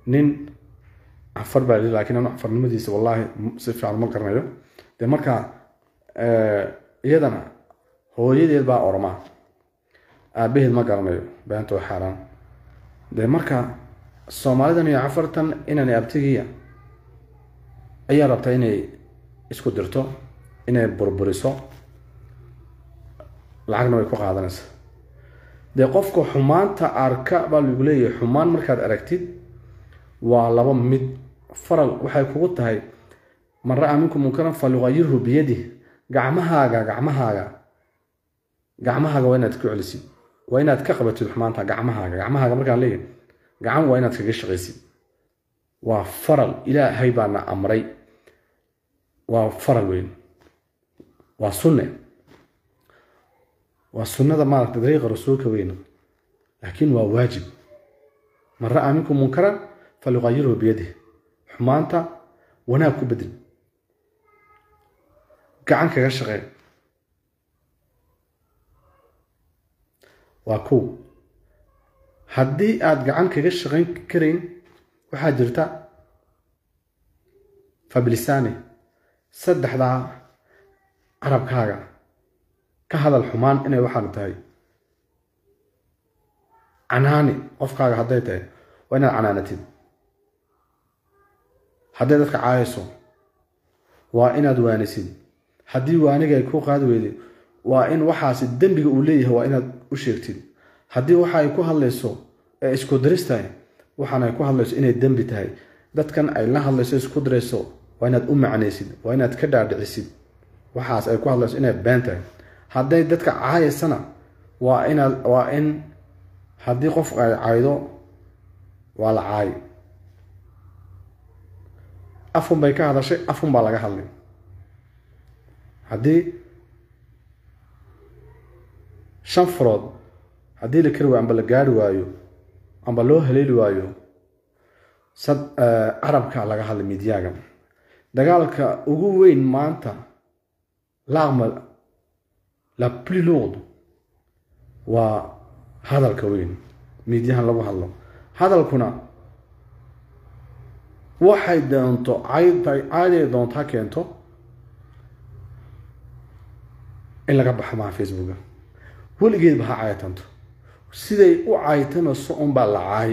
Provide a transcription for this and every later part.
nin cafar baa li lakin anu cafarnimadiisa wallaahi si fiican ma garanayo dee markaa iyadana hooyadeed baa ormaa aabaheed ma garanayo beenta waa xaaraan dee marka soomaalidan iyo cafartan inaan abtigiya ayaa rabtaa inay isku dirto inay burburiso lacagna way ku qaadanaysa dee qofka xumaanta arka baa lagu leeyahay xumaan markaad aragtid waa laba mid faral waxay kugu tahay man ra-a minkum munkaran falyuqayirhu biyadih gacmahaaga gacmahaaga gacmahaaga waa inaad ku celisid waa inaad ka qabatid xumaanta gacmahaaga gacmahaaga markaan leeyahay gacan waa inaad kaga shaqaysid waa faral ilaahay baana amray waa faral weyn waa sunne waa sunnada maaragta dariiqa rasuulka weyn laakiin waa waajib man ra-a minkum munkaran falyuqayirhu biyadih xumaanta wanaag ku bedel gacan kaga shaqee waa kow haddii aada gacan kaga shaqayn karayn waxaa jirta fabilisani saddexdaa carabkaaga ka hadal xumaan inay waxaanu tahay canaani qofkaaga hadday tahay waa inaad canaanatid hadday dadka caayayso waa inaad waanisid haddii waaniga ay ku qaadi weyday waa in waxaasi dembiga uu leeyahay waa inaad u sheegtid haddii waxa ay ku hadlayso ee isku diris tahay waxaan ay ku hadlayso inay dembi tahay dadkan ay la hadlayso isku dirayso waa inaad u macnaysid waa inaad ka dhaadhicisid waxaas ay ku hadlayso inay been tahay hadday dadka caayaysana waa inaad waa in haddii qof ay caydo waa la caayi afun bay ka hadashay afun baa laga hadlay haddii shan farood haddii la kari waayo amba la gaari waayo amba loo haleeli waayo sad carabka laga hadlay midyaaga dagaalka ugu weyn maanta laaqma la plus lourde waa hadalka weyn miidyahan lagu hadlo hadalkuna waxay doonto caaday doonto ha keento in laga baxo maha facebooka weligeedba ha caytanto siday u caytamayso unbaa la caay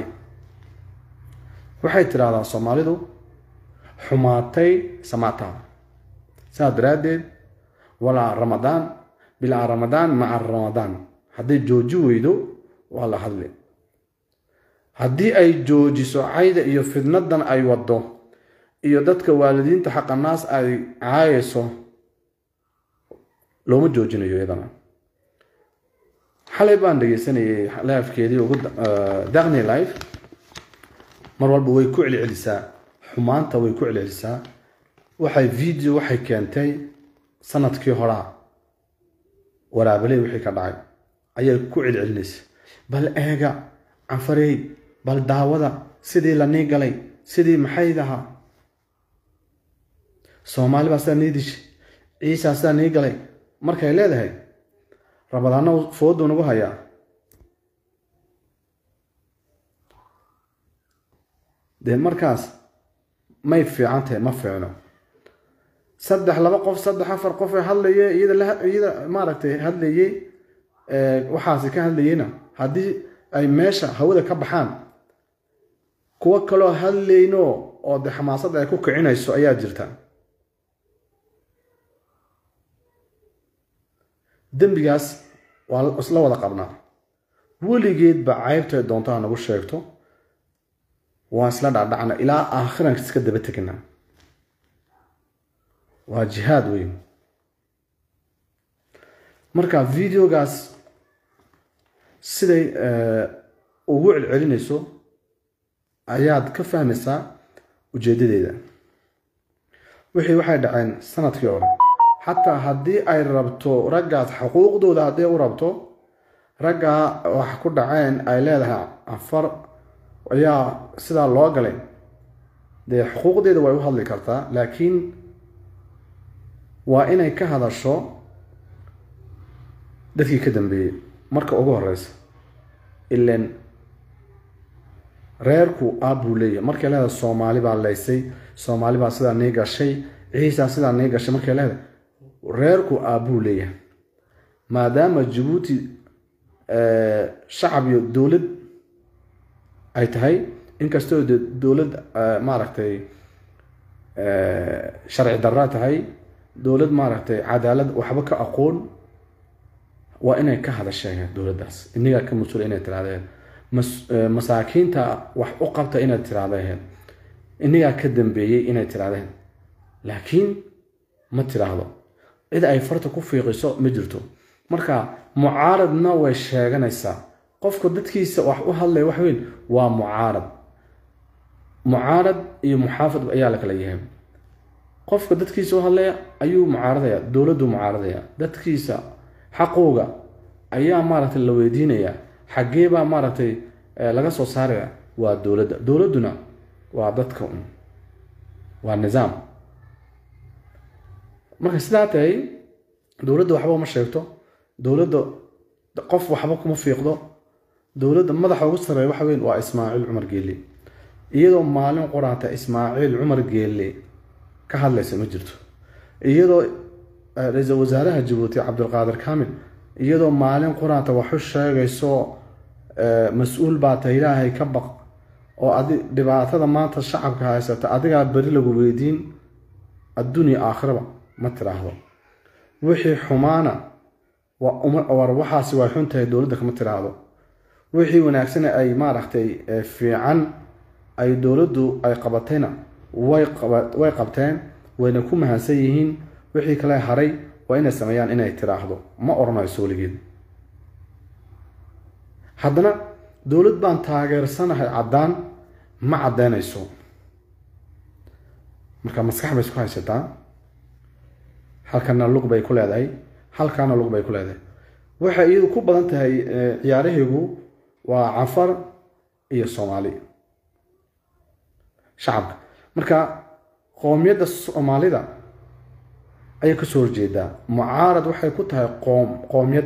waxay tidhahdaa soomaalidu xumaatay samaataa saas daraaddeed walaa ramadaan bilaa ramadaan maca ramadaan hadday jooji weydo waa la hadli haddii ay joojiso cayda iyo fidnadan ay waddo iyo dadka waalidiinta xaqanaas ay caayayso looma joojinayo iyadana xalay baan dhegeysanayay laafkeedii ugu daqni life mar walba way ku celcelisaa xumaanta way ku celcelisaa waxay video waxay keentay sanadkii horaa waraabaley wixii ka dhacay ayay ku celcelinaysa bal eega canfarey bal daawada sidii la nii galay sidii maxaydahaa soomaali baa sidaa nii dishay ciisaa sidaa nii galay markay leedahay rabadaana fooduu nagu hayaa dee markaas may fiican tahay ma fiicno saddex laba qof saddex afar qof ee hadlaye iyada maaragtay hadlayey waxaasi ka hadlayeyna haddii ay meesha hawada ka baxaan kuwo kaloo hadlayno oo de xamaasadda ay ku kicinayso ayaa jirta dembigaas waa isla wada qabnaa weligeedba caybtay doontaa nagu sheegto waan isla dhacdhacna ilaa aakhiran iska daba tegnaa waa jihaad weyn marka videogaas siday ugu celcelinayso ayaad ka fahmaysaa ujeedadeeda wixii waxay dhaceen sanadkii hore xataa haddii ay rabto raggaas xuquuqdooda hadday u rabto raggaa wax ku dhaceen ay leedahay afar ayaa sidaa loo galay dee xuquuqdeeda way u hadli kartaa laakiin waa inay ka hadasho dadkii ka dambeeyey marka ugu horeysa ilan reerku aabbuu leeyahay markay leedahay soomaali baa laysay soomaali baa sidaa nii gashay ciisaa sidaa nii gashay markay leedahay reerku aabbuu leeyahay maadaama jabuuti shacab iyo dowlad ay tahay inkastoo de dowlad maaragtay sharci darra tahay dowlad maaragtay cadaalad waxba ka aqoon waa inay ka hadasheen dowladdaas inigaa ka mas-uula inay tirahdeen masaakiinta wax u qabta inaad tirahdeen inigaa ka dambeeyey inay tirahdeen laakiin ma tiraahdo cid ay farta ku fiiqiso ma jirto marka mucaaradna way sheeganaysaa qofka dadkiisa wax u hadlaya wax weyn waa mucaarad mucaarad iyo muxaafid ayaa la kala yahay qofka dadkiisa u hadlaya ayuu mucaaradaya dowladdu mucaaradaya dadkiisa xaqooga ayaa maaragtay la weydiinaya xaggee baa maaragtay laga soo saaraya waa dowladda dowladduna waa dadka un waa nizaam marka sidaa tahay dowladda waxba uma sheegto dowladda qof waxba kuma fiiqdo dowladda madaxa ugu sarreeya waxa weyn waa ismaaciil cumar geelle iyadoo maalin qoraata ismaaciil cumar geelle ka hadlaysa ma jirto iyadoo ra-iisul wasaaraha jabuuti cabdulqaadir kaamil iyadoo maalin qoraata waxu sheegayso mas-uul baa ta ilaahay ka baq oo adi dhibaatada maanta shacabka haysata adigaa beri lagu weydiin adduunya aakhiraba ma tiraahdo wixii xumaana war waxaasi way xun tahay dowladda kama tiraahdo wixii wanaagsana ay maaragtay fiican ay dowladdu ay qabatayna way qabteen wayna ku mahadsan yihiin wixii kale haray waa inay sameeyaan inay tiraahdo ma odhanayso weligeed haddana dowlad baan taageersanahay caddaan ma caddeynayso marka maskax bay isku haysataa halkana lug bay ku leedahay halkaana lug bay ku leedahay waxay iyadu ku badan tahay ciyaarahaygu waa cafar iyo soomaali shacabka marka qoomiyadda soomaalida ayay kasoo horjeedaa mucaarad waxay ku tahay qoom qoomiyad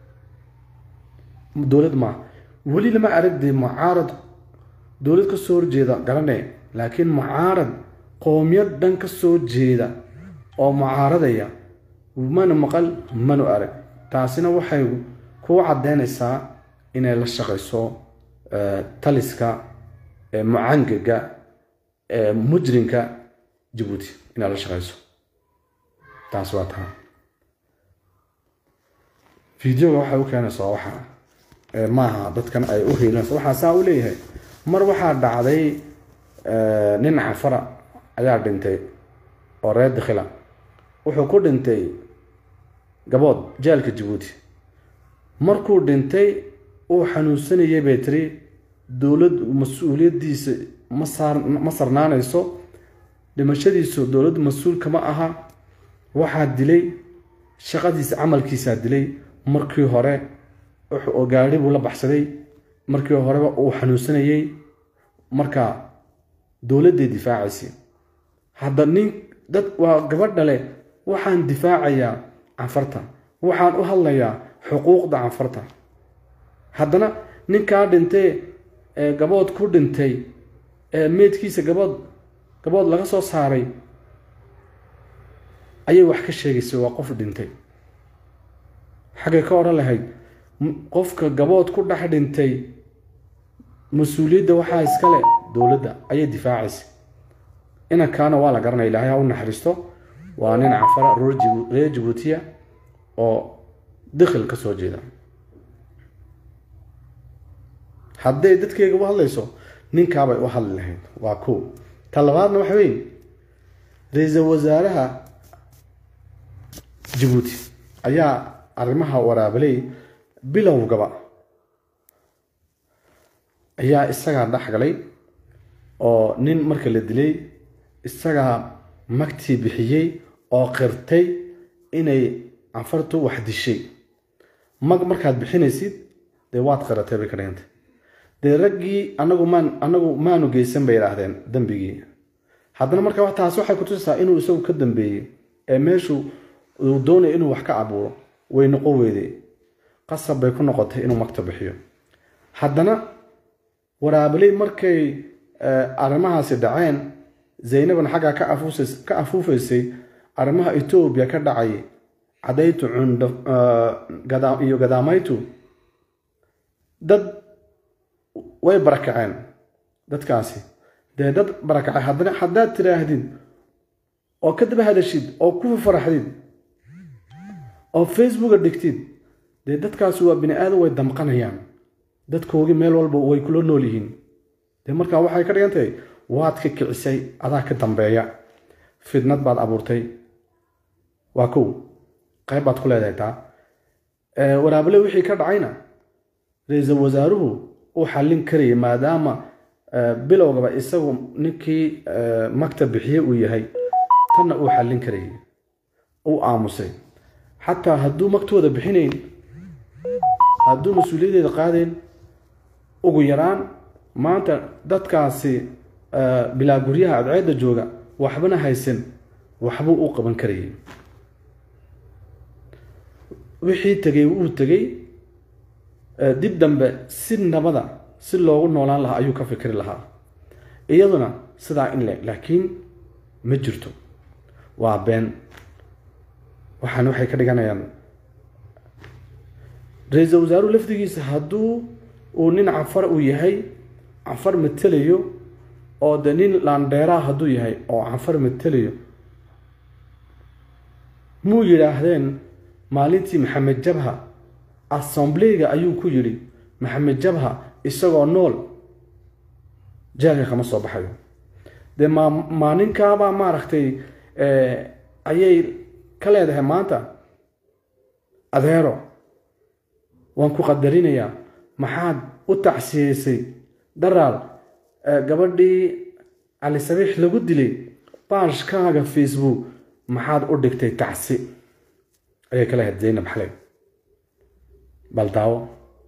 dowlad maaha weli lama aragday mucaarad dowlad kasoo horjeeda garanay laakiin mucaarad qoomiyad dhan kasoo jeeda oo mucaaradaya mana maqal manu arag taasina waxay kuu caddeynaysaa inay la shaqayso taliska mucangaga mujrinka jabuuti inaad la shaqayso taas waa taa videoga waxay u keenaysaa waxa maaha dadkan ay u hiilinayso waxaa saa u leeyahay mar waxaa dhacday nin cafara ayaa dhintay oo reer dakhila wuxuu ku dhintay gabood jaalka jabuuti markuu dhintay uu xanuunsanayay bay tiri dowlad mas-uuliyaddiisa ma saar ma sarnaanayso dhimashadiisu dowladdu mas-uul kama aha waxaa dilay shaqadiisa camalkiisaa dilay markii hore oo gaari buu la baxsaday markii horeba uu xanuunsanayay marka dowladday difaacaysay hadda nin dad waa gabadha leh waxaan difaacayaa canfarta waxaan u hadlayaa xuquuqda canfarta haddana ninkaa dhintay ee gabood ku dhintay ee meydkiisa gabood gabood laga soo saaray ayay wax ka sheegaysay waa qof dhintay xaggay ka odhan lahayd qofka gabood ku dhex dhintay mas-uuliyadda waxaa iskale dowladda ayay difaacaysay inankaana waa la garanaya ilaahay ha u naxariisto waa nin cafara reer jabuutiya oo dakhil ka soo jeeda hadday dadkeyga u hadlayso ninkaabay u hadli lahayd waa ko ta labaadna waxa weeye ra-iisul wasaaraha jabuuti ayaa arrimaha waraabaley bilowgaba ayaa isagaa dhex galay oo nin marka la dilay isagaa magtii bixiyey oo qirtay inay canfartu wax dishay mag markaad bixinaysid dee waad qiratay bay ka dhigantay dee raggii anagu maan anagu maanu geysan bay idhaahdeen dembigii haddana marka taas waxay kutusaysaa inuu isagu ka dambeeyey ee meeshu uu doonaya inuu wax ka abuuro way noqon weyday qasab bay ku noqotay inuu magta bixiyo haddana waraabaley markay arrimahaasi dhaceen zaynabna xaggaa ka afuufaysay arrimaha etoobiya ka dhacay cadaytu cundho iyo gadaamaytu dad way barakaceen dadkaasi dee dad barakacay haddana haddaad tiraahdid oo ka daba hadashid oo ku faraxdid oo facebooka dhigtid dee dadkaasi waa bini aadam way damqanayaan dadkoogii meel walba way kula nool yihiin dee markaa waxay ka dhigan tahay waad ka kicisay adaa ka dambeeya fidnad baad abuurtay waa kow qayb baad ku leedahay taa waraabale wixii ka dhacayna ra-iisul wasaaruhu uu xallin karayay maadaama bilowgaba isagu ninkii maktab bixiye uu yahay tanna uu xallin karayay uu aamusay xataa hadduu magtooda bixinayn hadduu mas-uuliyaddeeda qaadayn ugu yaraan maanta dadkaasi bilaa guryaha adceedda jooga waxbana haysan waxbuu u qaban karayay wixii tegay wuu tegey dib dambe si nabada si loogu noolaan lahaa ayuu ka fikri lahaa iyaduna sidaa in le laakiin ma jirto waa been waxaan waxay ka dhiganayaan ra-iisul wasaaruhu lafdigiisa hadduu uu nin cafar uu yahay cafar matelayo oo de nin laandheeraa hadduu yahay oo cafar matelayo muu yidhaahdeen maalintii maxamed jabha assombleyga ayuu ku yidhi maxamed jabha isagoo nool jeelka kama soo baxayo dee ma maalinkaabaa maaragtay ayay ka leedahay maanta adeero waan ku qadarinayaa maxaad u tacsiyeysay daraal gabadhii cali sabiix lagu dilay baashkaaga facebook maxaad u dhigtay tacsi ayay ka leehayd zaynab xaley bal daawo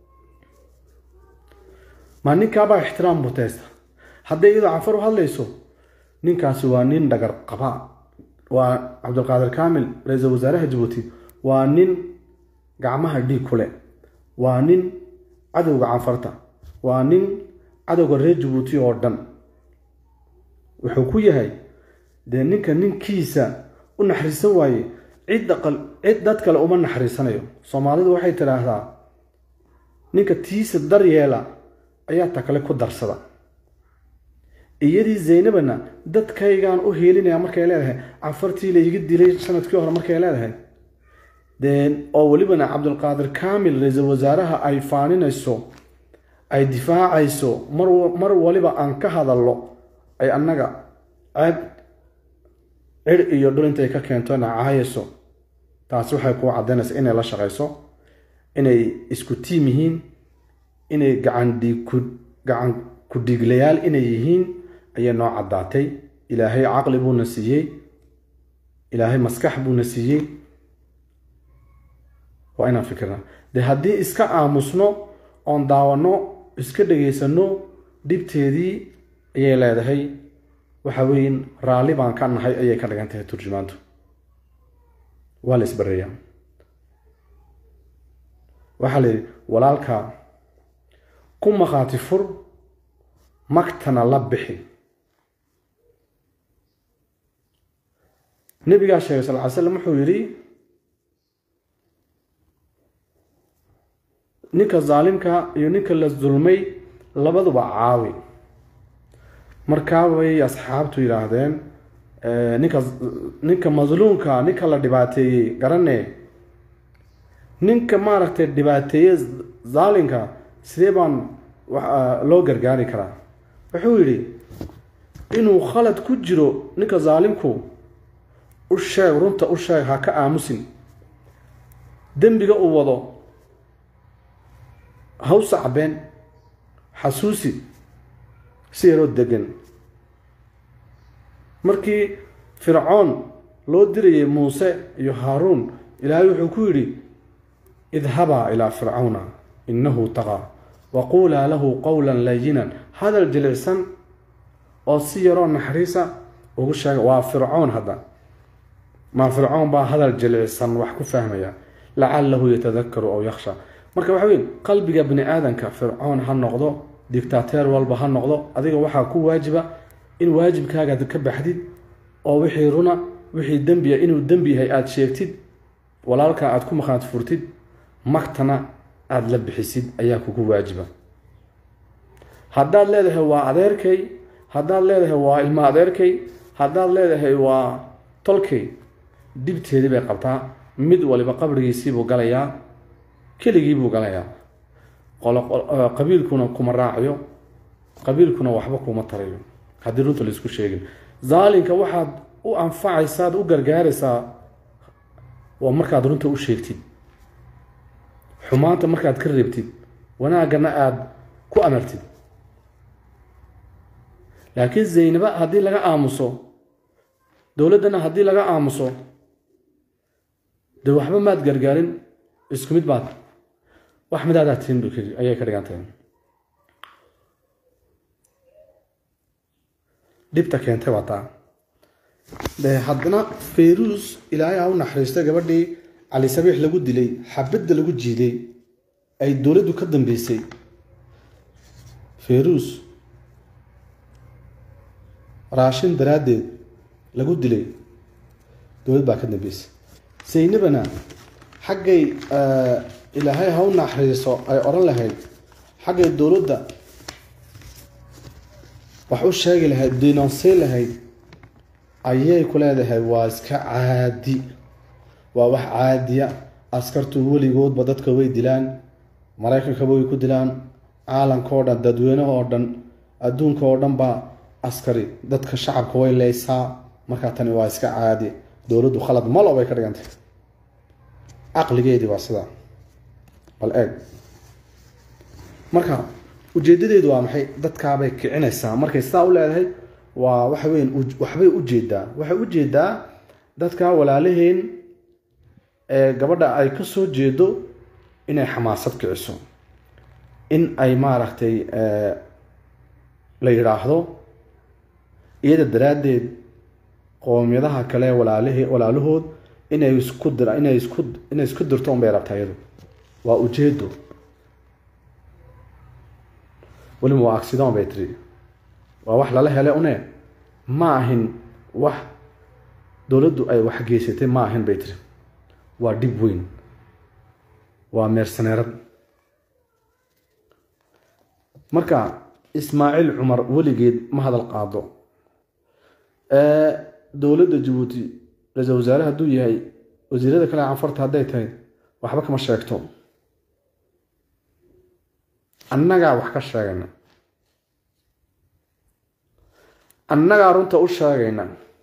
maa ninkaabaa ixtiraam muteysta hadday iyadoo cafar u hadlayso ninkaasi waa nin dhagar qaba waa cabdulqaadir kaamil ra-iisul wasaaraha jabuuti waa nin gacmaha dhiig ku leh waa nin cadowga canfarta waa nin cadowga reer jabuuti oo dhan wuxuu ku yahay dee ninka ninkiisa u naxariisan waaye cid cid dad kale uma naxariisanayo soomaalidu waxay tidhaahdaa ninka tiisa daryeela ayaa ta kale ku darsada iyadii zaynabana dadkaygaan u heelinaya markay leedahay cafartii layga dilay sanadkii hore markay leedahay dee oo welibana cabdulqaadir kaamil ra-iisul wasaaraha ay faaninayso ay difaacayso mar waliba aan ka hadallo ay annaga ceeb cir iyo dhul intay ka keento nacaayayso taasi waxay kuu caddaynaysa inay la shaqayso inay isku tiim yihiin inay gacan ku-dhiiglayaal inay yihiin ayay noo caddaatay ilaahay caqli buuna siiyey ilaahay maskax buuna siiyey waa inaan fikirna dee haddii iska aamusno oon daawanno iska dhagaysano dhibteedii ayay leedahay waxa weyin raalli baan ka nahay ayay ka dhigan tahay turjumaantu waa la isbareeyaa waxaa la yidhi walaalka ku maqaati fur magtana la bixi nabigaa sheegay sal ly slam wuxuu yidhi ninka zaalimka iyo ninka la dulmay labaduba caawi markaa way asxaabtu yidhaahdeen ninka ninka masluumka ninka la dhibaateeyey garane ninka maaragtay dhibaateeye zaalimka sidee baan loo gargaari karaa wuxuu yidhi inuu khalad ku jiro ninka zaalimku u sheeg runta u sheeg ha ka aamusin dembiga uu wado haw sacbeen xasuusi si yaroo degan markii fircoon loo dirayay muuse iyo haaruun ilaahay wuxuu ku yidhi idhabaa ilaa fircawna innahu taqaa waquulaa lahu qowlan layinan hadal jilicsan oo si yaroo naxariisa ugu sheega waa fircoon hadda maa fircoon baa hadal jilicsan wax ku fahmaya lacalahu yatadakaru aw yakhsha marka waxa weyn qalbiga bini aadanka fircoon ha noqdo dictateer walba ha noqdo adiga waxaa ku waajiba in waajibkaagaad ka baxdid oo wixii runa wixii dembiya inuu dembi yahay aada sheegtid walaalkaa aada ku maqaad furtid magtana aada la bixisid ayaa kugu waajiba haddaad leedahay waa adeerkay haddaad leedahay waa ilmo adeerkay haddaad leedahay waa tolkay dhibteedii bay qabtaa mid waliba qabrigiisiibuu galayaa keligiibuu galayaa qabiilkuna kuma raacayo qabiilkuna waxba kuma tarayo haddii runta laisku sheegin zaalinka waxaad u anfacaysaad u gargaaraysaa waa markaad runta u sheegtid xumaanta markaad ka reebtid wanaaggana aada ku amartid laakiin zaynaba haddii laga aamuso dowladdana haddii laga aamuso dee waxba maad gargaarin isku mid baad wax midaadaa tiin ayay ka dhigan tahay dhibta keentay waa taa de haddana fayruus ilaahay ha u naxariista gabadhii cali sabiix lagu dilay xabadda lagu jiiday ay dowladdu ka dambeysay fayruus raashin daraaddeed lagu dilay dowlad baa ka dambeysay saynabana xaggay ilaahay ha u naxariiso ay odhan lahayd xaggay dowladda wax u sheegi lahayd denoonsay lahayd ayay ku leedahay waa iska caadi waa wax caadiya askartu weligoodba dadka way dilaan maraykankaba way ku dilaan caalamka oo dhan dadweynaha oo dhan adduunka oo dhan baa askari dadka shacabka way leysaa markaa tani waa iska caadi dowladdu khalad malo bay ka dhigantay caqligeedii waa sidaa bal eeg marka ujeedadeedu waa maxay dadkaabay kicinaysaa markay sidaa u leedahay waa waxa weyan waxbay ujeedaa waxay ujeedaa dadka walaalaheen ee gabadha ay ka soo jeedo inay xamaasad kiciso in ay maaragtay la yidhaahdo iyada daraaddeed qoomiyadaha kale walaalahe walaalahood inay isku dira inay isku inay isku dirto unbay rabtaa iyadu waa ujeedo weliba waa accident bay tiri waa wax lala hele une ma ahin wax dowladdu ay wax geysatay ma ahin bay tiri waa dhib weyn waa meersaneerad marka ismaaciil cumar weligeed ma hadal qaado dowladda jabuuti ra-iisal wasaare hadduu yahay wasiirada kale canfarta hadday tahay waxba kama sheegto annagaa wax ka sheegayna annagaa runta u sheegayna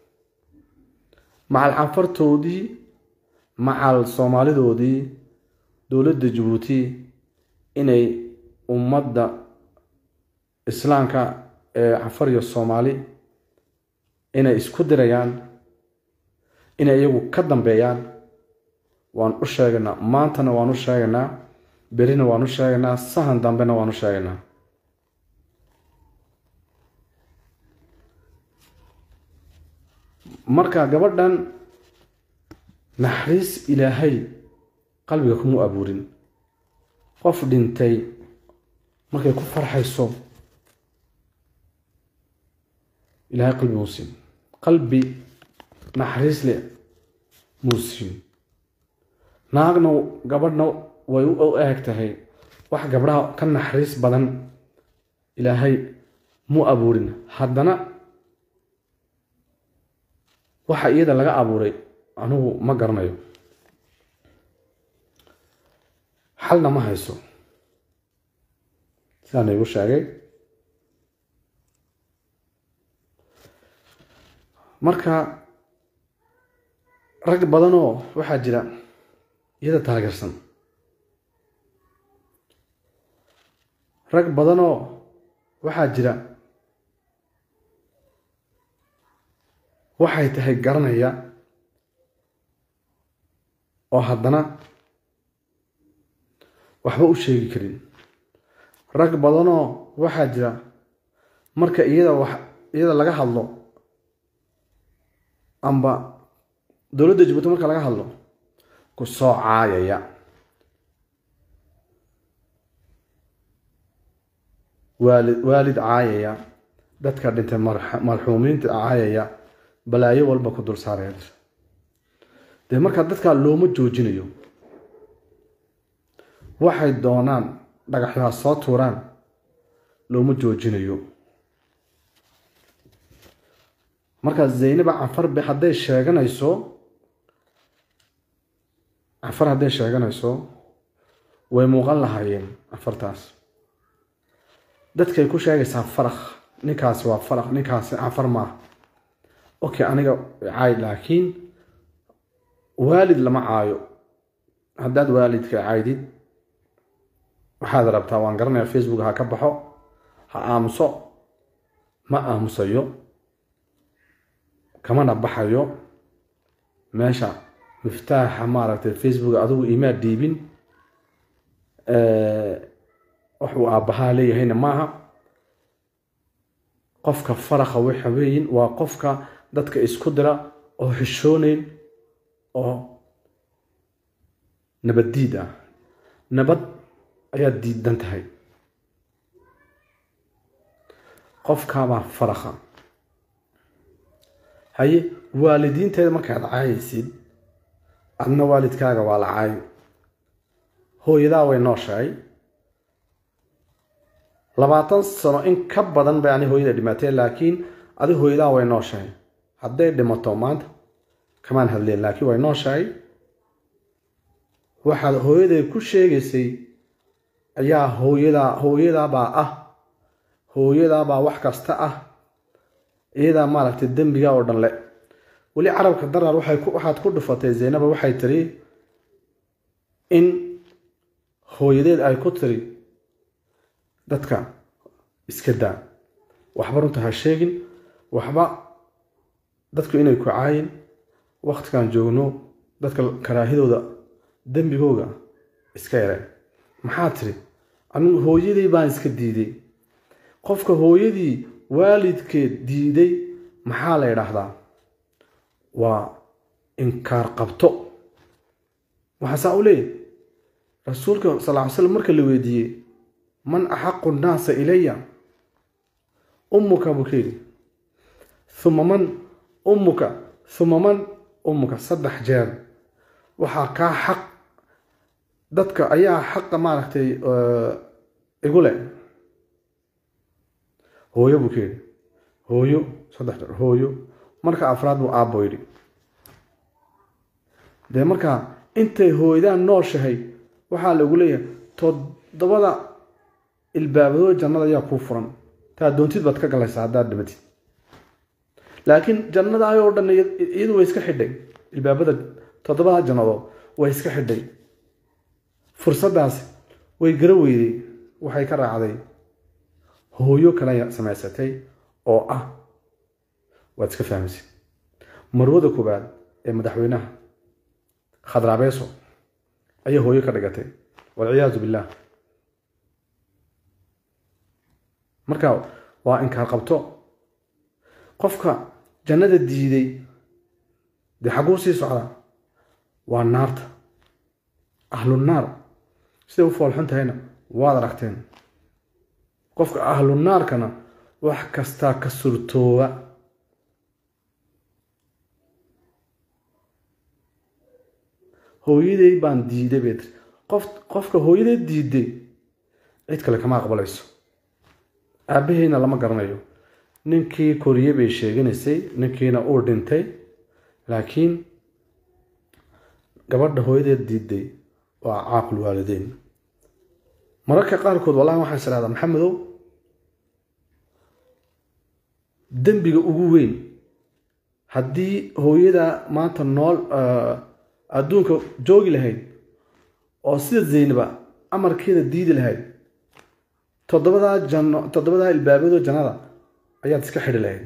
macal canfartoodii macal soomaalidoodii dowladda jabuuti inay ummadda islaamka ee canfar iyo soomaali inay isku dirayaan inay iyagu ka dambeeyaan waan u sheegaynaa maantana waan u sheegaynaa berina waan u sheegaynaa sahan dambena waan u sheegaynaa marka gabadhan naxariis ilaahay qalbiga kuma abuurin qof dhintay markay ku farxayso ilaahay qalbi muusin qalbi naxariis leh muusin naagna gabadhna way u eeg tahay wax gabdhaha ka naxariis badan ilaahay mu abuurin haddana waxa iyada laga abuuray anigu ma garanayo xalna ma hayso sidaan igu sheegay marka rag badanoo waxaa jira iyada taageersan rag badanoo waxaa jira waxay tahay garanaya oo haddana waxba u sheegi karin rag badanoo waxaa jira marka iyada wax iyada laga hadlo amba dowladda jabuuti marka laga hadlo ku soo caayaya waalid waalid caayaya dadka dhintay marxuumiinta caayaya balaayo walba ku dul saaraya dee markaa dadkaa looma joojinayo waxay doonaan dhagaxyaa soo tuuraan looma joojinayo markaa zaynaba canfar be hadday sheeganayso canfar hadday sheeganayso way muuqan lahaayeen canfartaas dadkay ku sheegaysaa farakh ninkaasi waa farakh ninkaasi canfar maaha okay aniga caay laakiin waalid lama caayo haddaad waalidka caydid waxaad rabtaa waan garanayaa facebook ha ka baxo ha aamuso ma aamusayo kamana baxayo meesha miftaaxa maaragtay facebook adigu imaa dhiibin waxuu aabbahaa leeyahayna maaha qofka farakha waxa weeyin waa qofka dadka isku dira oo xishooneyn oo nabaddiid ah nabad ayaad diidan tahay qofkaabaa farakha haye waalidiinteeda markaad caayaysid adna waalidkaaga waa la caayo hooyadaa way nooshahay labaatan sano in ka badan bay ani hooyada dhimatee laakiin adi hooyadaa way nooshahay hadday dhimato maanta kamaan hadleen laakiin way nooshahay waxaad hooyaday ku sheegaysay ayaa hooyadaa hooyadaabaa ah hooyadaabaa wax kasta ah iyadaa maaragtay dembiga oo dhan le weli carabka darar waxaad ku dhufatay zaynaba waxay tiri in hooyadeed ay ku tiri dadka iska daa waxba runta ha sheegin waxba dadku inay ku caayin waktigan joogno dadka karaahidooda dembigooga iska yareen maxaa tiri anigu hooyadii baan iska diiday qofka hooyadii waalidkeed diiday maxaa la yidhaahdaa waa inkaar qabto waxaa saa u leeyahy rasuulka sal ly slam marka la weydiiyey man axaqu nnaasa ilaya ummuka buu ka yidhi uma man ummuka uma man ummuka saddex jeer waxaa kaa xaq dadka ayaa xaqa maaragtay igu leh hooyo buu ka yidhi hooyo saddex jeer hooyo marka afraad buu aabbo yidhi dee markaa intay hooydaan nooshahay waxaa lagu leeyahay toddobada ilbaabadoo jannada ayaa kuu furan taa doontid baad ka galaysaa haddaad dhimatid laakiin jannada ayoo dhan iyadu way iska xidhay ilbaabada toddobada jannadood way iska xidhay fursaddaas way gara weyday waxay ka raacday hooyo kale samaysatay oo ah waad iska fahmaysa marwada koowaad ee madaxweynaha khadraabeeso ayaa hooyo ka dhigatay walciyaadu billaah marka waa inkaar qabto qofka jannada diiday dee xagguu sii socdaa waa naarta ahlunaar siday u foolxun tahayna waad aragteen qofka ahlunaarkana wax kastaa ka surtooba hooyaday baan diiday bay tiri qof qofka hooyaday diiday cid kale kama aqbalayso aabaheyna lama garanayo ninkii koriye bay sheeganaysay ninkiina uu dhintay laakiin gabadha hooyadeed diiday waa caaqul waalideyn mararka qaarkood wallahi waxaan is idhahdaa maxamedow dembiga ugu weyn haddii hooyada maanta nool adduunka joogi lahayd oo sida zaynaba amarkeeda diidi lahayd toddobadaa janno toddobadaa ilbaabadoo jannada ayaad iska xidhi lahayd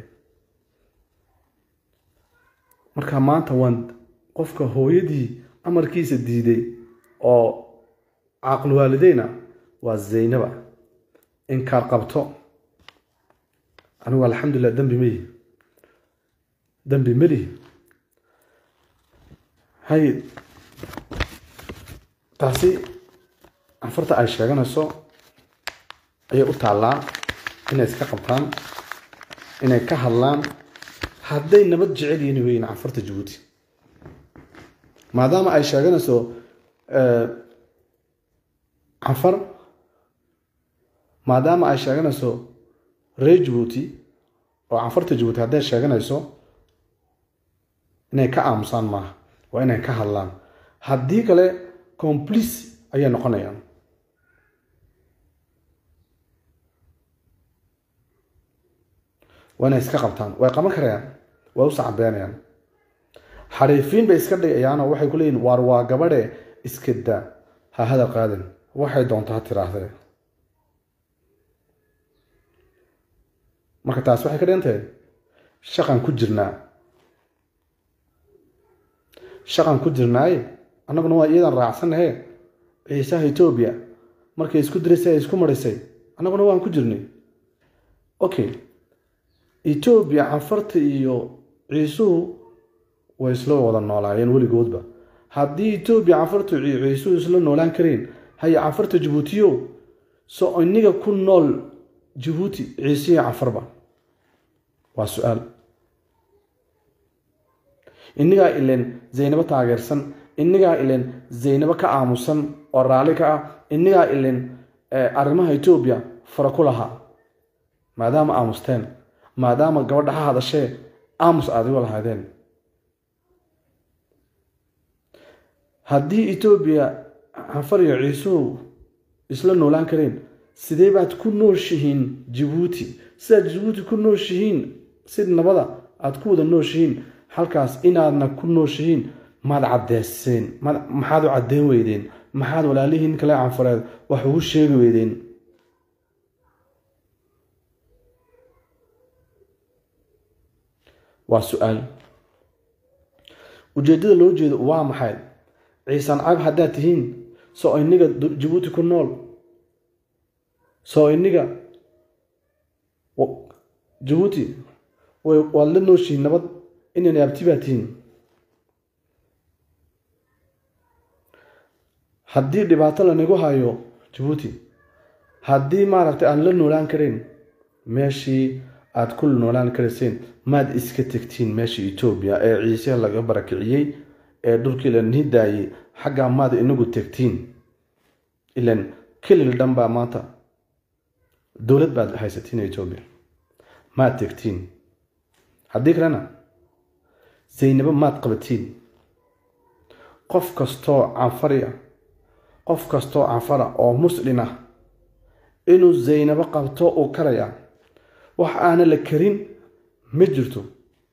marka maanta waan qofka hooyadii amarkiisa diiday oo caaqil waalideyna waa zaynaba inkaar qabto anigu alxamdulilah dembi melihi dembi melihi hay taasi anfarta ay sheeganayso ayay u taallaa inay iska qabtaan inay ka hadlaan hadday nabad jecel yihiin weyn canfarta jabuuti maadaama ay sheeganayso canfar maadaama ay sheeganayso reer jabuuti oo canfarta jabuuti hadday sheeganayso inay ka aamusaan maaha waa inay ka hadlaan haddii kale complice ayay noqonayaan waa inay iska qabtaan way qaban karayaan way u sacabeenayaan xariifiin bay iska dhigayaan oo waxay ku leeyihin waar waa gabadhe iska daa ha hadal qaadan waxay doonto ha tiraahdee marka taas waxay ka dhigan tahay shaqan ku jirnaa shaqan ku jirnaaye annaguna waa iyadan raacsanahe ciisaha etoobiya markay isku diraysay ay isku marisay annaguna waan ku jirnay okay etoobiya canfarta iyo ciisuhu way isla wada noolaayeen weligoodba haddii etoobiya canfarta iyo ciisuhu isla noolaan kareen haya canfarta jabuutiyo so iniga ku nool jabuuti ciisiya canfarba waa su-aal innigaa ileen zaynabo taageersan innigaa ileen zaynabo ka aamusan oo raalli ka ah innigaa ileen arrimaha etoobiya fara ku lahaa maadaama aamusteen maadaama gabadha ha hadashee aamus aadigo lahaydeen haddii etoobiya canfar iyo ciisuhu isla noolaan kareen sidee baad ku nooshihiin jabuuti sidaad jabuuti ku nooshihiin si nabada aad ku wada nooshihiin halkaas inaadna ku nooshihiin maad caddeyseen maxaad u caddeyn weydeen maxaad walaalihiin kale canfareed wax ugu sheegi weydeen waa su-aal ujeeddada loo jeedo waa maxay ciisaan cag haddaad tihiin soo iniga jabuuti ku nool soo iniga jabuuti waad la nooshihiin nabad inayna abti baa tihiin haddii dhibaato lanagu hayo jabuuti haddii maaragtay aan la noolaan karayn meeshii aad ku noolaan karayseen maad iska tegtiin meeshii etoobiya ee ciise laga barakiciyey ee dhulkii la nidaayey xaggaa maad inagu tegtiin ilan kelil dhan baa maanta dowlad baad haysatiin etoobiya maad tegtiin haddii kalena zaynabo maad qabatiin qof kastoo canfari ah qof kastoo canfara oo muslin ah inuu zaynabo qabto uu karaya wax aana la karin ma jirto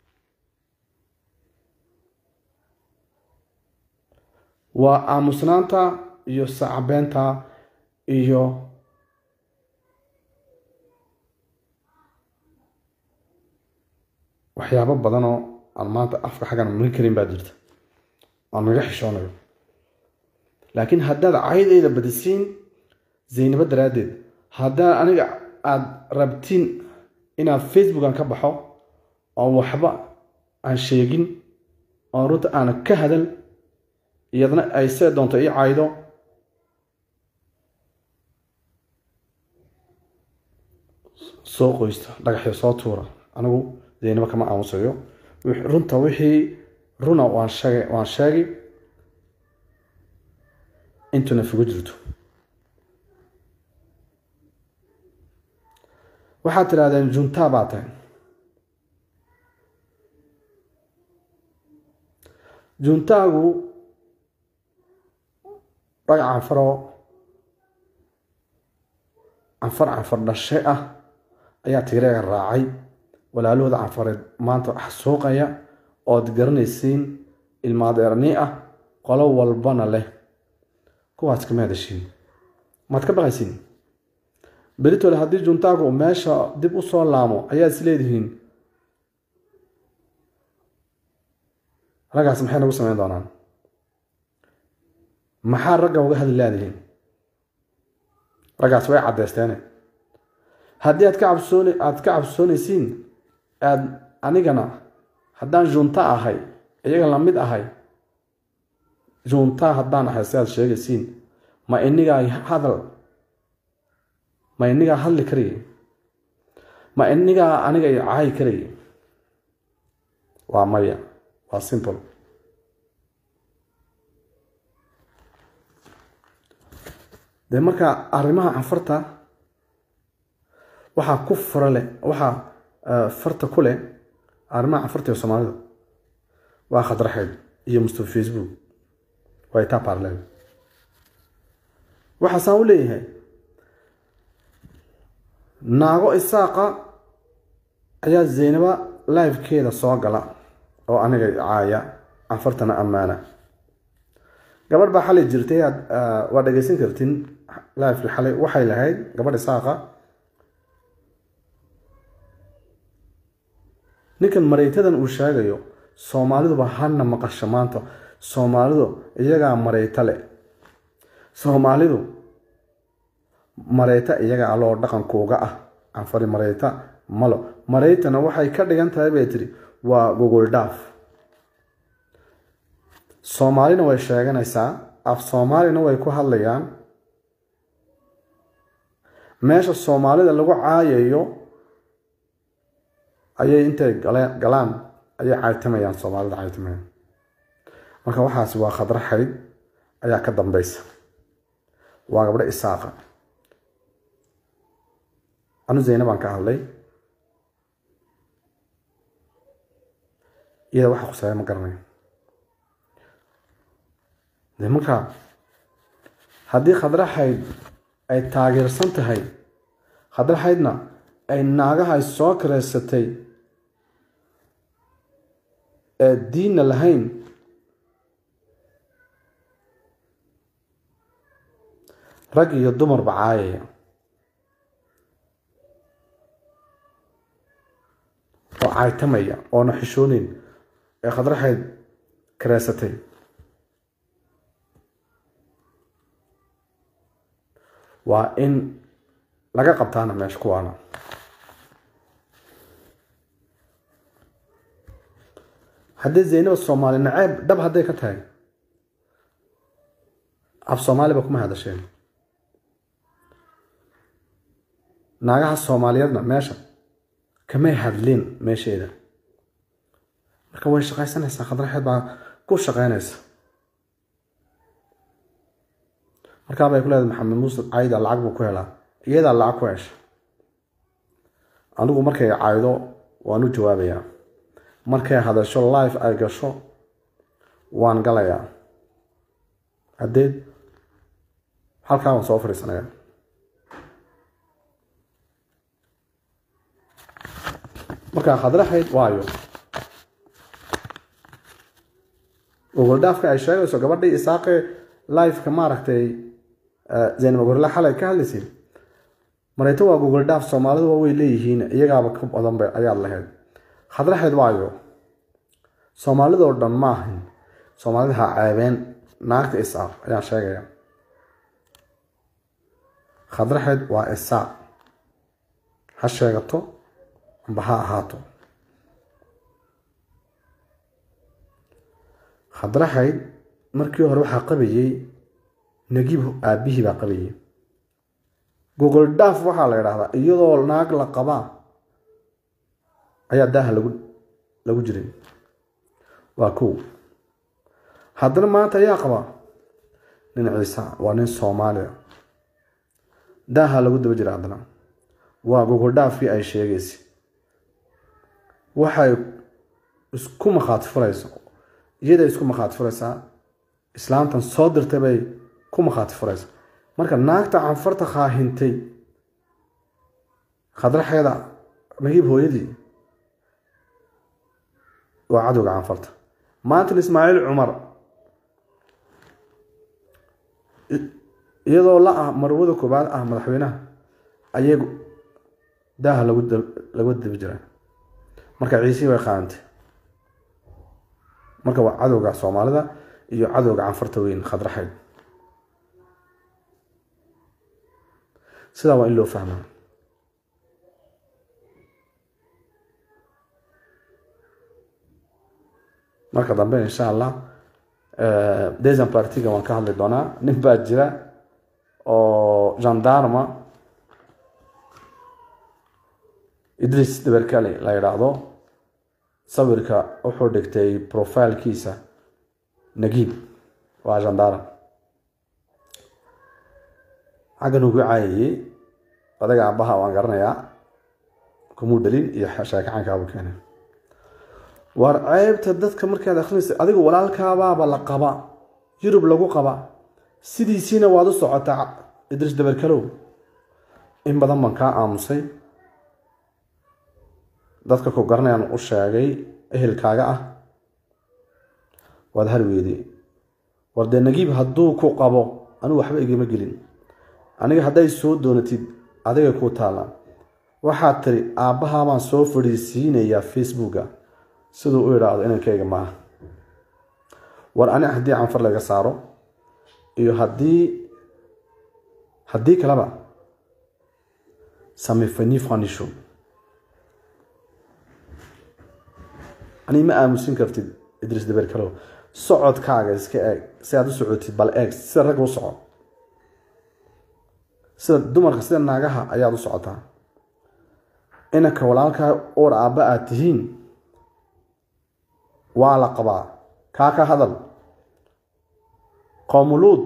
waa aamusnaanta iyo sacabeenta iyo waxyaabo badanoo aan maanta afka xaggan marin karin baa jirta aan naga xishoonayo laakiin haddaad caydayda badisiin zaynabo daraaddeed haddaad aniga aada rabtiin inaad facebookan ka baxo oo waxba aan sheegin oo runta aana ka hadal iyadna ay see doonto ii caydo soo qoysta dhagaxyo soo tuura anigu zaynabo kama aamusayo runta wixii runa waan sheegay waan sheegi intuna fugo jirto waxaad tidhahdeen juntaa baa tahay juntaagu rag canfaroo canfar canfar dhashe ah ayaa tigreega raacay walaalahooda canfareed maanta xasuuqaya ood garanaysiin ilmaadeerni ah qolo walbana leh kuwaas kama hadashiin maad ka baqaysiin beritole haddii juntaagu meesha dib u soo laamo ayaad is leedihiin raggaas maxay nagu samayn doonaan maxaa ragga uga hadli laadihiin raggaas way caddaysteene haddii aad ka cabsoon aad ka cabsoonaysiin aad anigana haddaan junta ahay iyaga la mid ahay junta haddaan ahay si aad sheegaysiin ma inigaa hadal ma inigaa hadli karaya ma inigaa aniga i caayi karaya waa maya waa simple dee marka arrimaha canfarta waxaa ku fara leh waxaa farta ku leh arrimaha canfarta ee soomaalida waa khadraxeed iyo mustafa facebook waa itaa parlen waxaasaan u leeyahay naago isaaqa ayaa zaynaba livekeeda soo gala oo aniga caaya canfartana ammaana gabadh baa xalay jirtay aad waa dhegeysan kartin livekii xalay waxay lahayd gabadh isaaqa ninkan mareytadan uu sheegayo soomaaliduba hana maqasho maanta soomaalidu iyagaa mareyta leh soomaalidu mareyta iyaga aloo dhaqankooga ah canfari mareyta malo mareytana waxay ka dhigan tahay bay tiri waa gogol dhaaf soomaalina way sheeganaysaa af soomaalina way ku hadlayaan meesha soomaalida lagu caayayo ayay intay galaan ayay caytamayaan soomaalida caytamayaan marka waxaasi waa khadraxayd ayaa ka dambeysa waa gabdho isaaqa anu zayna baan ka hadlay iyada waxa khuseeya ma garanayo de marka haddii khadraxayd ay taageersan tahay khadraxaydna ay naagaha soo kareysatay ee diinna lahayn rag iyo dumarba caayaya oo caytamaya oona xishooneyn ee khadraxayd kareysatay waa in laga qabtaana meesha kuwaana haddii zaynaba soomaali naceeb dhab hadday ka tahay af soomaaliba kuma hadasheen naagaha soomaaliyeedna meesha kamay hadlin meesheeda marka way shaqaysanaysaa khadraxeed baa ku shaqeynaysa markaa bay ku leedahay maxamed muuse cayda lacag buu ku helaa iyadaa lacag ku hesha anigu markay caydo waan u jawaabayaa markay hadasho life ay gasho waan galayaa haddeed halkaa waan soo fadhiisanayaa markaa khadraxayd waayo ogoldhaafka ay sheegayso gabadhii isaaqe lifeka maaragtay zaynab gorle xalay ka hadlaysay mareyto waa google dhaaf soomaaliduba way leeyihiin iyagaaba ka badanba ayaad lahayd khadraxeed waayo soomaalidoo dhan ma ahin soomaalida ha ceebeen naagta isaaq ayaan sheegaya khadraxeed waa isaaq ha sheegato amba ha ahaato khadraxayd markii hore waxaa qabayey nagiib aabihii baa qabayey gogol dhaaf waxaa la idhaahdaa iyadoo naag la qabaa ayaa daaha lagu lagu jiray waa kow haddana maanta ayaa qabaa nin ciisa waa nin soomaaliya daaha lagu daba jira haddana waa gogol dhaafkii ay sheegaysay waxay isku makhaati furayso iyaday isku makhaati furaysaa islaantan soo dirtay bay ku makhaati furaysa marka naagta canfarta kaahintay khadraxeeda nagiib hooyadii waa cadowga canfarta maantan ismaaciil cumar iyadoo la ah marwada koobaad ah madaxweynaha ayay daaha lagu lagu dabi jiraa marka ciisihii way qaadantay marka waa cadowga soomaalida iyo cadowga canfarta weyn khadraxeyd sidaa waa in loo fahmaa marka dambe insha allah desan partiga waan ka hadli doonaa nin baa jira oo gendarma idris daberkale la yidhaahdo sawirka wuxuu dhigtay profilkiisa nagiib waa jandaara xaggan ugu caayayey odaga aabbaha waan garanayaa kumuu dhalin iyo sheekacankaabu keenay waar ceebta dadka markaad akrinaysa adigu walaalkaabaaba la qaba yurub lagu qaba sidiisiina waad u socotaa idris daberkalow in badan baan kaa aamusay dadka ku garanayaan u sheegay ehelkaaga ah waad harweydey war dee nagiib hadduu ku qabo anigu waxba igama gelin aniga hadday soo doonatid adiga ku taalla waxaad tiri aabbahaabaan soo fadhiisiinayaa facebooka siduu u idhaahdo inankayga maaha war ani haddii canfar laga saaro iyo haddii haddii kaleba samifani fanisho ani ma aamusin kartid idris daberkalow socodkaaga iska eeg si aad u socotid bal eeg sida ragga u soco sida dumarka sida naagaha ayaad u socotaa inanka walaalkaa oor aabba aad tihiin waa la qabaa kaa ka hadal qoomuluud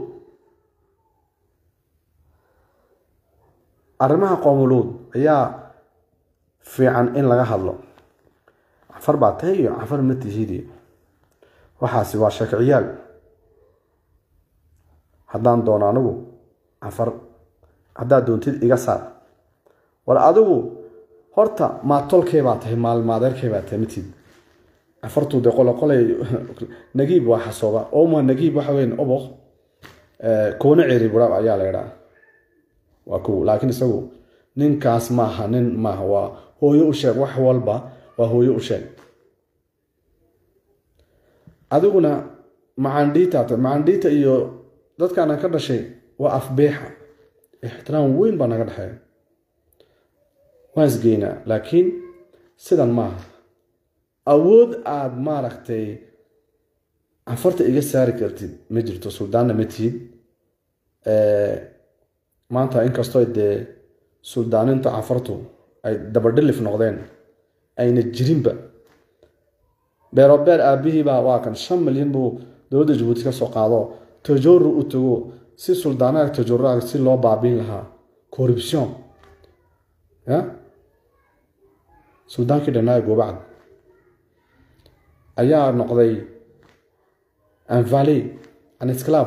arrimaha qoomuluud ayaa fiican in laga hadlo cafar baa tahay iyo cafar ma tihidi waxaasi waa sheekiciyaal haddaan doono anigu cafar haddaad doontid iga saar war adigu horta maatolkee baa tahay maalmaadeerkee baa tahay matid cafartuu de qolo qolay nagiib waa xasooba oma nagiib waxa weyn oboq koona ceri buraab ayaa la idhaa waa kow laakiin isagu ninkaas maaha nin maaha waa hooyo u sheeg wax walba waa hooyo u sheeg adiguna macandhiita macandhiita iyo dadkaana ka dhashay waa afbeexa ixtiraam weyn baa naga dhexeeya waan isgeynaa laakiin sidan maaha awood aada maaragtay canfarta iga saari kartid ma jirto suldaanna ma tihid maanta inkastoo dee suldaaninta canfartu ay dabadhilif noqdeen ayna jirinba beerobeer aabihiibaa waa kan shan milyan buu dowladda jabuuti ka soo qaado tajoru u tago si suldaanaha tajoruaga si loo baabiin lahaa corruption ya suldaankii dhanaaye goobacd ayaa noqday anvali anisclav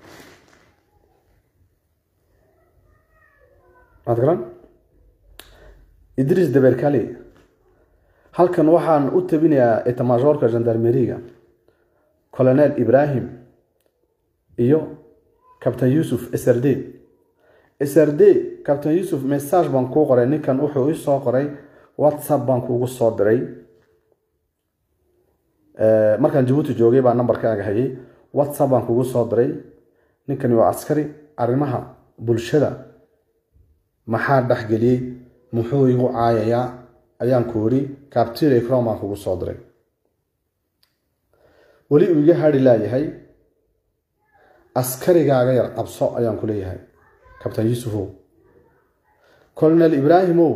maad garan idris daberkali halkan waxaan u tabinayaa etamajoorka gendarmeriga colonel ibrahim iyo cabtain yuusuf srd srd cabtain yuusuf message baan kuu qoray ninkan wuxuu ii soo qoray whatsapp baan kuugu soo diray markaan jabuuti joogay baa nambarkaaga hayay whatsapp baan kugu soo diray ninkani waa askari arrimaha bulshada maxaa dhexgeliyey muxuu igu caayayaa ayaan ku iri captir ecrom baan kugu soo diray weli uu iga hari laayahay askarigaaga yar qabso ayaan ku leeyahay cabtain yuusufow colonel ibraahimow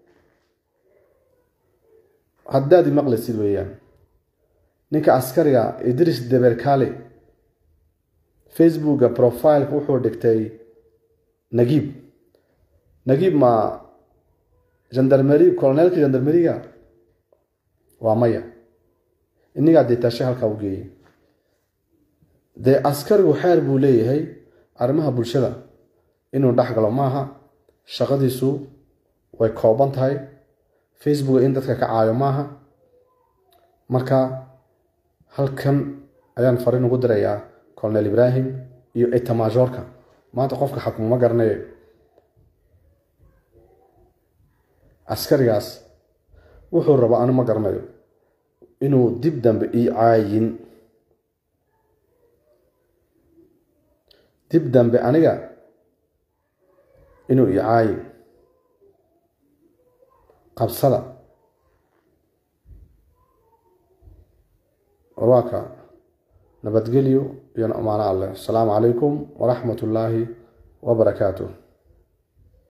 haddaad imaqlaysid weeyaan ninka askariga idris deberkale facebooka profileka wuxuu dhigtay nagiib nagiib ma gendarmeri colonelka gendarmeriga waa maya inigaa dee taashe halkaa u geeyay dee askarigu xeer buu leeyahay arrimaha bulshada inuu dhex galo maaha shaqadiisu way kooban tahay facebooka in dadka ka caayo maaha marka halkan ayaan fariin ugu dirayaa colonel ibrahim iyo etamajoorka maanta qofka xakuma ma garanayo askarigaas wuxuu rabaa anu ma garanayo inuu dib dambe ii caayin dib dambe aniga inuu ii caayin qabsada warwaaka nabadgelyo iyo amaano alleh asalaamu calaykum waraxmat ullaahi wabarakaatuh